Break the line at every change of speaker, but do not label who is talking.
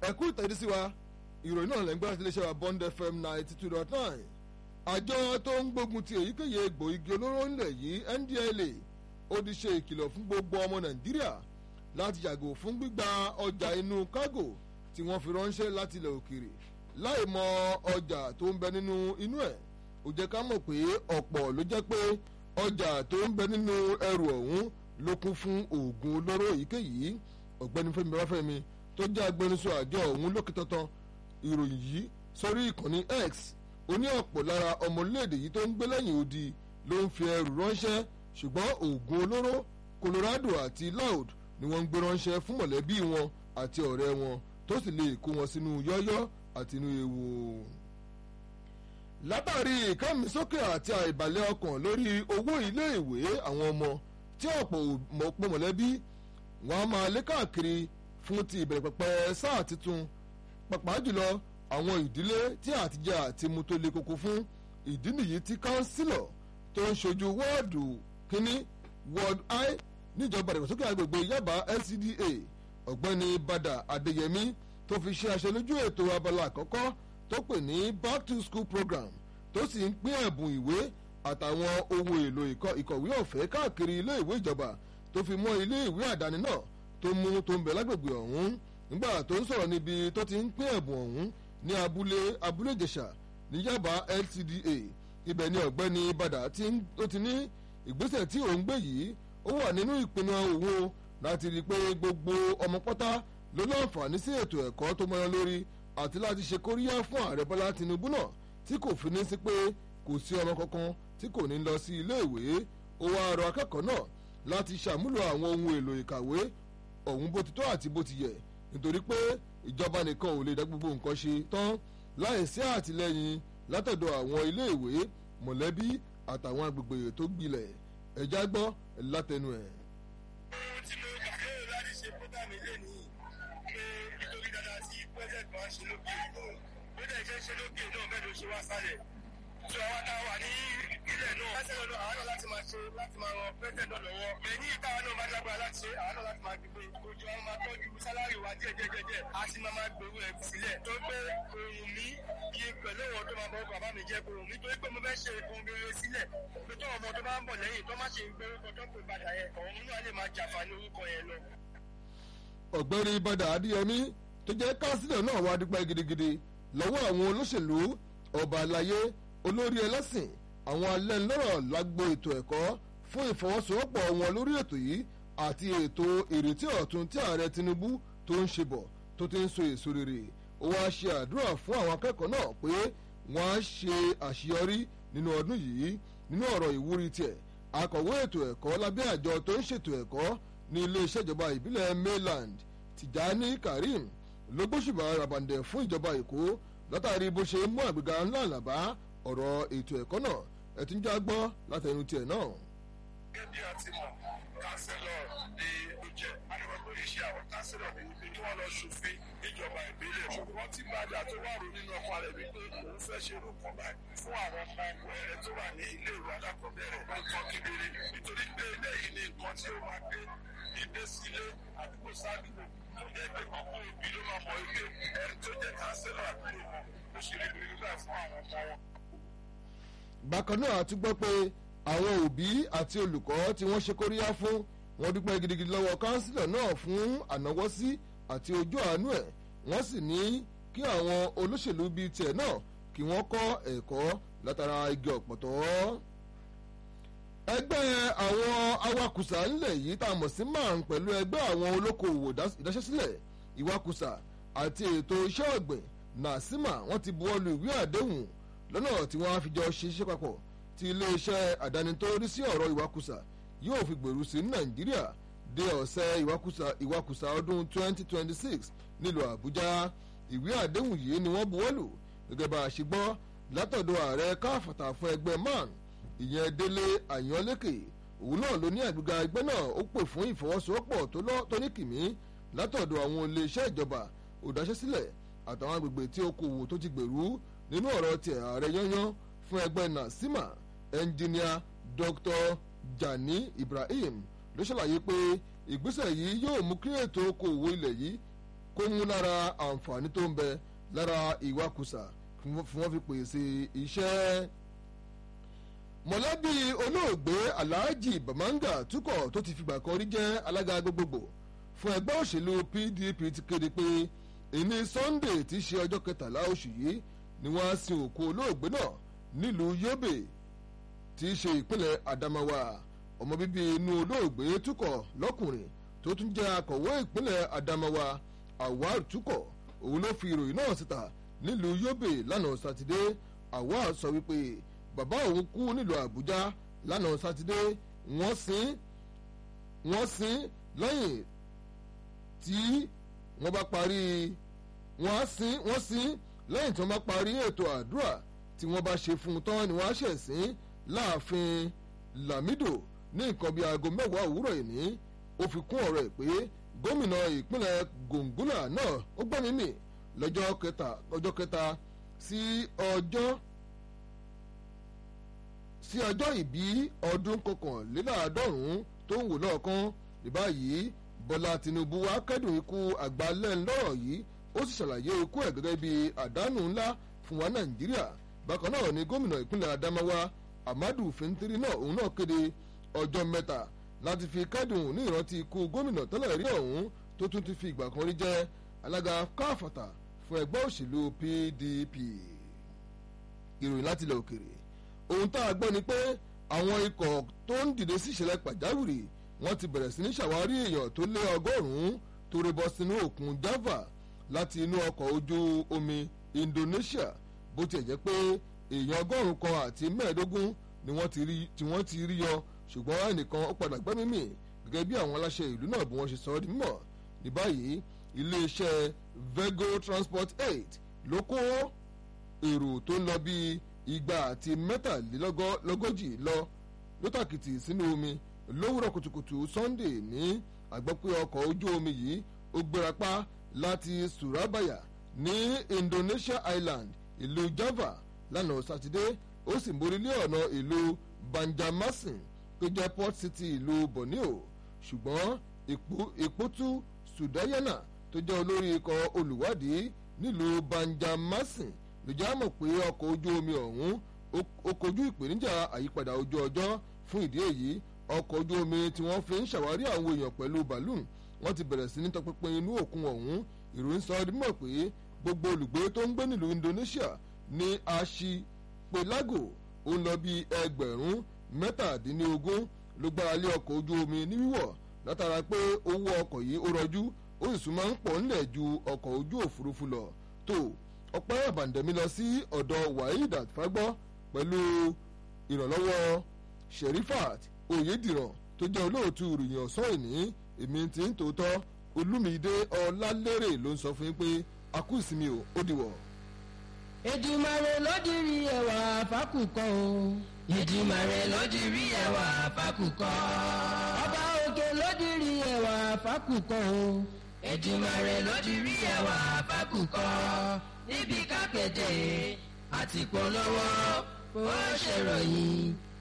ẹ̀kú ìtẹ̀dí sí wa ìròyìn náà lẹ́gbẹ́ àti iléeṣẹ́ wa bond fm ninety two dot nine àjọ tó ń gbógun ti èyíkéyìí egbò igi olóró ńlẹ̀ yìí ndla ó ti ṣe ìkìlọ̀ fún gbogbo ọmọ nàìjíríà láti yàgò fún gbígba ọjà inú kágò tí wọ́n fi ránṣẹ́ láti ilẹ̀ òkèèrè láì mọ ọjà tó ń bẹ nínú inú ẹ̀ ó jẹ́ ká mọ̀ pé ọ̀pọ̀ ló jẹ́ pé ọjà tó ń bẹ nínú ẹrù ọ̀hún ló kún fún oògùn olóró èyíkéyìí ọ̀gbẹ́ni fẹ́mi babafẹ́mi tó jẹ́ agbẹnusọ àjọ ọ̀hún lókè tọ́tán ìròyìn yìí sórí ìkànnì x ó ní ọ̀pọ̀ lára ọmọ orílẹ̀-èdè yìí tó ń gbé lẹ́yìn odi ló ń fi ẹrù ránṣẹ́ ṣùgbọ́n oògùn olóró colorado àti loud ni wọ́n ń gbé ránṣẹ́ fún mọ̀lẹ́bí wọn àti ọ̀rẹ́ wọn tó sì lè kó wọn sínú yọ́yọ́ àti inú ewu. látàrí ìkẹ́misókè àti àìbalẹ̀ ọkàn lórí owó iléèwé àwọn ọmọ tí ọ̀pọ̀ ọ̀pọ̀ mọ̀lẹ́bí wọn a máa lé káàkiri fún ti ìbẹ̀rẹ̀ pẹ̀pẹ̀ sáà tuntun pàápàá jùlọ àwọn ìdílé tí àtijọ́ àti mu tó le koko fún ìdí nìyí tí kánsílọ̀ tó ń ṣojú wọ́ọ̀dù kínní ward i níjọba ìdàgbàsókè agbègbè yaba lcda ọ̀gbẹ́ni bada adeyemi tó fi ṣe aṣọ lójú ètò abala àkọ́kọ́ tó pè ní back to school program tó sì ń pín ẹ̀bùn ìwé àtàwọn ohun èlò ìkọ̀wé ọ̀fẹ́ káàkiri ilé ìwé ìjọba tó fi mọ́ ilé ìwé àdáni náà tó mú tó ń bẹ lágbègbè ọ̀hún nígbà tó ń sọ̀rọ̀ níbi tó ti ń pín ẹ̀bùn ọ̀hún ní abúlé abúlé ìjẹsà ní yaba lcda ibẹ̀ ni ọ̀gbẹ́ni bada ó ti ní ìgbésẹ̀ tí òun gbé yìí ó wà nínú ìpinnu òun láti rí i pé gbogbo ọmọ pátá ló láǹfààní sí ètò ẹ̀kọ́ tó mọ́yán lórí àti láti ṣe kóríyá fún ààrẹ bọ́lá tinubu náà tí kò fi ní sí pé kò sí ọmọ kankan tí kò ní lọ sí iléèwé ó wá rọ akẹ́kọ̀ọ́ náà láti ṣàmúlò àwọn ohun èlò ìkàwé ọ̀hún bó ti tọ́ àti bó ti yẹ nítorí pé ìjọba nìkan ò lè dá gbogbo nǹkan ṣe tán láìsí àtìlẹyìn látọ̀dọ̀ àwọn iléèwé mọ̀lẹ́bí àtàwọn agbègbè tó gbilẹ̀ ẹ̀já gbọ́ látẹnu ẹ̀.
ohun tí mo gbà lérò láti ṣe program ilé nìyí pé nítorí dáadáa tí president máa ń ṣe lókè ó dẹ̀ jẹ́ ṣe lókè náà bẹ́ẹ̀ ló ṣe wá sálẹ̀ tó àwọn tá a wà ní ilẹ̀ náà láti ẹ̀rọ náà àwọn náà láti máa ṣe láti máa ran president náà lọ́wọ́ ẹ̀yìn ìtawà náà máa lágbára láti ṣe àwọn náà láti máa gbé ojú àwọn máa tọ́jú sálárì wa díẹ̀ díẹ̀ díẹ̀ díẹ̀ a sì máa máa gbèrú ẹ̀ sílẹ̀ tó pé òun mi kí pẹ̀lú ọ̀rọ̀ tó máa bọ́ bàbá mi jẹ́ òun mi torí pé mo fẹ́ ṣe ohun rere sílẹ̀ pé tó ọmọ tó bá ń bọ̀ lẹ́yìn tó má ṣe ń gbé orúkọ tó ń pè padà yẹn òun náà lè máa jàǹfààní orúkọ yẹn lọ.
ọ̀gbẹ́ni bàdà adéyẹmí tó jẹ́ kánsílẹ̀ náà wá dúpẹ́ gidigidi lọ́wọ́ àwọn olóṣèlú ọba àlàyé olórí ẹlẹ́sìn àwọn alẹ́nulọ́rọ̀ lágbo ètò ẹ̀kọ́ fún ìfọwọ́sowọ́pọ̀ wọn lórí ètò yìí àti ètò ìrètí ọ̀tun tí ààrẹ tinubu tó ń ṣe bọ̀ tó ti ń so èso rere ó wá ṣe àdúrà fún àwọn akẹ́kọ̀ọ́ náà pé wọ́n á ṣe àṣeyọrí nínú ọdún yìí nínú ọ̀rọ̀ ìwúrí tiẹ̀ akọ̀wé ètò ẹ̀kọ́ lábẹ́ àjọ tó ń ṣètò ẹ̀kọ́ ní iléeṣẹ́ ìjọba ìbílẹ̀ mainland tìjání karim ló gbóṣùbà rabandẹ̀ fún ìjọba èkó látàrí bó ṣe mú àgbéga ńlá àlàbá ọ̀rọ̀ ètò ẹ̀kọ́ náà ẹ̀tún já gbọ́ látẹnu tiẹ̀ náà.
gẹ́gẹ́ bí a ti mọ̀ kánsílọ̀ ní ìjẹ́ adébọ̀gbọ̀ iṣẹ́ àwọn kánsílọ̀ ní ibi tí wọ́n lọ ṣòfin níjọba ìbílẹ̀ ṣùgbọ́n tí bàdà tó wà rò nínú ọkọ̀ rẹ̀ wípé òun fẹ́ ṣe irú kan báyìí fún àwọn ọmọ ẹ̀rẹ́ tó wà ní ilé ìwé alákọ̀ọ́bẹ̀rẹ̀ nǹkan kedere nítorí pé eléyìí ni nǹkan tí ó máa gbé ilé sílé àdúgbò sádùúgbò tó jẹ́ pé kọ́kọ́ òbí ló máa mọ̀ wípé ẹni tó jẹ́ kánsílọ̀ àdúgbò wọn ó ṣe rí gbígbà fún àwọn ọmọ wọn
bákan náà a tún gbọ́ pé àwọn òbí àti olùkọ́ tí wọ́n ṣe kóríyá fún wọn dúpẹ́ gidigidi lọ́wọ́ kánsílọ̀ náà fún ànáwọ́sí àti ojú àánú ẹ̀ wọ́n sì ní kí àwọn olóṣèlú bíi tiẹ̀ náà kí wọ́n kọ́ ẹ̀kọ́ látara igi ọ̀pọ̀tọ́. ẹgbẹ́ àwọn awakùsà ńlẹ̀ yìí tá a mọ̀ sí man pẹ̀lú ẹgbẹ́ àwọn olókoòwò ìdáṣẹ́sílẹ̀ ìwakùsà àti ètò iṣẹ́ ọ̀gbìn nàásìmà wọ́n ti buwọ́lu ìwé àdéhùn lọ́nà tí wọ́n á fi jọ ṣiṣẹ́ papọ̀ tí iléeṣẹ́ àdáni tó rí sí ọ̀rọ̀ ìwakùsà yóò fi gbèrú sí nàìjíríà dé ọ̀sẹ̀ ìwakùsà ìwakùsà ọdún 2026 nílùú àbújá ìwé àdéhùn yìí ni wọ́n buwọ́lù gẹ́gẹ́ bá a ṣe gbọ́ látọ̀dọ̀ ààrẹ káfàtà fún ẹgbẹ́ man ìyẹn délé àyànlékè òun náà ló ní àgbéga ẹgbẹ́ náà ó pè fún ìfọwọ́sowọ́pọ̀ tó ní kìmí látọ̀dọ̀ àwọn iléeṣẹ́ ìjọba òdáṣẹ́sílẹ̀ àtàwọn agbègbè tí okòwò tó ti gbèrú nínú ọ̀rọ̀ tiẹ̀ ààrẹ yányán fún ẹgbẹ́ nasima ẹnjìníà dr jani ibrahim ló ṣàlàyé pé ìgbésẹ̀ yìí yóò mú kí ètò okòwò ilẹ̀ yìí kó mú lára àǹfààní tó ń bẹ lára ìwakùsà fún wọn fi pèsè iṣẹ́ mọ̀lẹ́bí olóògbé alhaji bamanga tukọ̀ tó ti fìgbà kan rí jẹ́ alága gbogbogbò fún ẹgbẹ́ òṣèlú pdp ti kéde pé ìní sunday ti ṣe ọjọ́ kẹtàlá oṣù yìí ni wọ́n á sin òkú olóògbé náà nílùú yobe tí í ṣe ìpínlẹ̀ adamawa ọmọ bíbí inú olóògbé tukọ̀ lọ́kùnrin tó tún jẹ́ akọ̀wé ìpínlẹ̀ adamawa awar tukọ̀ òun ló fi ìròyìn náà síta nílùú yobe lánàá sátidé awar sọ wípé bàbá òun kú nílùú àbújá lánàá sátidé wọ́n sin wọ́n sin lẹ́yìn tí wọ́n bá parí wọ́n á sin wọ́n sin lẹ́yìn tí wọ́n bá parí ètò àdúrà tí wọ́n bá ṣe fún un tán ni wọ́n á ṣẹ̀ sin láàfin lamido ní nǹkan bíi aago mẹ́wàá òwúrọ̀ ìní ó fi kún ọ̀rọ̀ ẹ̀ pé gómìnà ìpínlẹ̀ gòǹgúlà náà ó gbọ́n mímì lọ́jọ́ kẹta ọjọ́ kẹta sí ọjọ́ sí ọjọ́ ìbí ọdún kọkànléláàádọ́rùn-ún tó ń wò lọ́ọ̀kan ní báyìí bọ́lá tinubu wá kẹ́dùn ikú àgbálẹ́ńlọ́rọ̀ yìí ó sì ṣàlàyé ikú ẹ̀ gẹ́gẹ́ bí àdánù ńlá fún wa nàìjíríà bákan náà ni gómìnà ìpínlẹ̀ adamawa amadu fintiri náà òun náà kéde ọjọ́ mẹ́ta láti fi kẹ́dùn ní ìrántí ikú gómìnà tẹ́lẹ̀ rí ọ̀hún tó tún ti fi ìgbà kan rí jẹ́ alága káfàtà fún ẹgbẹ́ òṣèlú pdp ìròyìn láti ilẹ̀ òkèrè ohun tá a gbọ́ ni pé àwọn ikọ̀ tó ń dìde sí ìṣẹ̀lẹ̀ pàjáwìrì wọ́n ti bẹ̀rẹ̀ sí ní ṣàwárí èèyàn tó lé ọgọ́rùn-ún tó rébọ sínú òkun java láti inú ọkọ̀ ojú omi indonesia bó tiẹ̀ jẹ́ pé èèyàn ọgọ́rùn-ún kan àti mẹ́ẹ̀ẹ́dógún ni wọ́n ti rí yọ ṣùgbọ́n ẹnìkan ó padà gbẹ́mí mì gẹ́gẹ́ bí àwọn aláṣẹ ìlú náà bí wọ́n ṣe sọ ọ́ di mímọ̀ ní báyìí iléeṣẹ́ vego transport aid ló kó èrò tó ń lọ bíi igba àti mẹ́tàlélógójì lọ lótàkìtì sínú omi lówùrọ̀ kùtùkùtù sunday ní àgbọ̀pẹ́ ọkọ̀ ojú omi yìí ó gbérapá láti surabaya ní indonesia island ìlú java lánàá sátidé ó sì mórí lé ọ̀nà ìlú banjarmasin tó jẹ́ port city ìlú borneo ṣùgbọ́n ìpótú sudayana tó jẹ́ olórí ikọ̀ olùwádìí nílùú banjarmasin ló já mọ̀ pé ọkọ̀ ojú omi ọ̀hún ó kojú ìpèníjà àyípadà ojú ọjọ́ fún ìdí èyí ọkọ̀ ojú omi tí wọ́n fi ń ṣàwárí àwọn èèyàn pẹ̀lú balloon wọ́n ti bẹ̀rẹ̀ sí ní tọpinpin inú òkun ọ̀hún ìròyìn sọ ọdún mọ̀ pé gbogbo olùgbé tó ń gbé nílùú indonesia ní aṣipelago ó ń lọ bí ẹgbẹ̀rún mẹ́tàdínlógún ló gbára lé ọkọ̀ ojú omi ní wíwọ̀ látara pé owó ọkọ̀ yìí ó rọjú ó sì sún máa ń pọ̀ ńlẹ̀ ju ọkọ̀ ojú òfurufú lọ tó ọpẹ́ àbàǹdẹ̀mí lọ sí ọ̀dọ̀ waheed àtìfágbọ́ pẹ̀lú ìrànlọ́wọ́ sherifat oyediran tó jẹ́ olóòtú ìròyìn ọ̀sán ìní èmi ti ń tòótọ́ olúmídé ọlálérè ló ń sọ fún yín pé a kú ìsinmi o ó dìwọ̀.
Èdùmàrè ló dirí ẹwà fákùkọ o. Èdùmàrè ló dirí ẹwà fákùkọ. Ọba òkè ló dirí ẹwà fákùkọ o. Èdùmàrè ló dirí ẹwà fákùkọ. Níbi kápẹ́tẹ̀ àti polówó ó ṣèròyìn